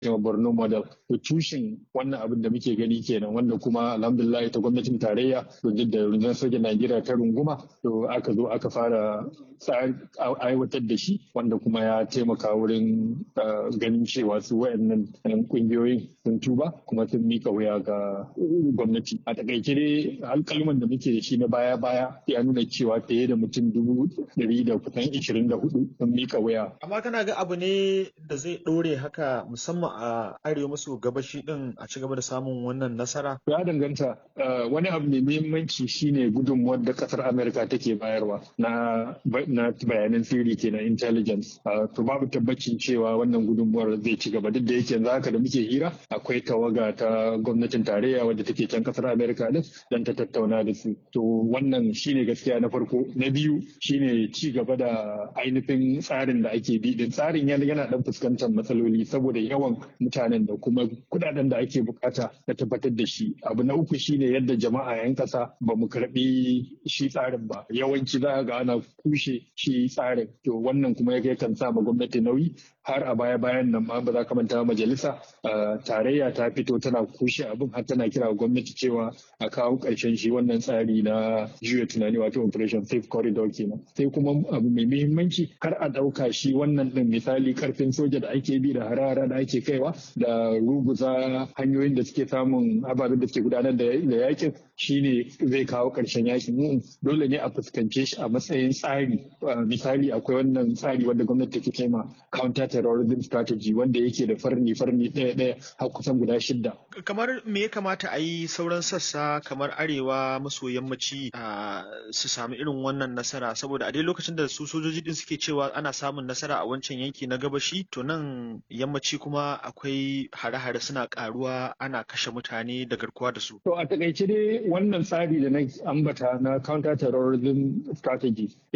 yawa Borno model to tushen wannan abin da muke gani kenan wanda kuma alhamdulillah ta gwamnatin tarayya to da rundunar sojan Najeriya ta runguma to aka zo aka fara aiwatar da shi wanda kuma ya taimaka wurin ganin cewa su wayannan kungiyoyin sun tuba kuma sun mika wuya ga gwamnati a takaice dai alkalman da muke da shi na baya baya ya nuna cewa fiye da mutum dubu ɗari da kusan ishirin da hudu sun mika wuya. Amma kana ga abu ne da zai ɗore haka musamman a arewa maso gabashi din a ci gaba da samun wannan nasara? Ya danganta wani abu mai muhimmanci shine gudunmuwar da kasar Amerika take bayarwa na na bayanan sirri kenan intelligence. To babu tabbacin cewa wannan gudunmuwar zai ci gaba duk da yake yanzu haka da muke hira akwai tawaga ta gwamnatin tarayya wadda take can kasar Amerika din dan ta tattauna da su. To wannan shine gaskiya na farko. Na biyu shine ci gaba da ainihin tsarin da ake bi din tsarin yana dan fuskantar matsaloli saboda yawan mutanen da kuma kudaden da ake bukata na tabbatar da shi abu na uku shine yadda jama'a yan kasa ba mu karbi shi tsarin ba yawanci za ga ana kushe shi tsarin to wannan kuma ya kan sa ma gwamnati nauyi har a baya bayan nan ma ba za ka manta majalisa tarayya ta fito tana kushe abin har tana kira gwamnati cewa a kawo karshen shi wannan tsari na juya tunani wato operation safe corridor kenan sai kuma abu mai muhimmanci kar a dauka shi wannan din misali karfin soja da ake bi da harara da ake kaiwa da ruguza hanyoyin da suke samun ababen da suke gudanar da yakin shine zai kawo karshen yakin dole ne a fuskance shi a matsayin tsari misali akwai wannan tsari wanda gwamnati take kai ma counter terrorism strategy wanda yake da farni farni ɗaya ɗaya har kusan guda shidda kamar me ya kamata a yi sauran sassa kamar arewa maso yammaci su sami irin wannan nasara saboda a dai lokacin da su sojoji din suke cewa ana samun nasara a wancan yanki na gabashi to nan yammaci kuma akwai hare-hare suna karuwa ana kashe mutane da garkuwa da su to a takaice dai wannan tsari da na ambata na counter terrorism strategy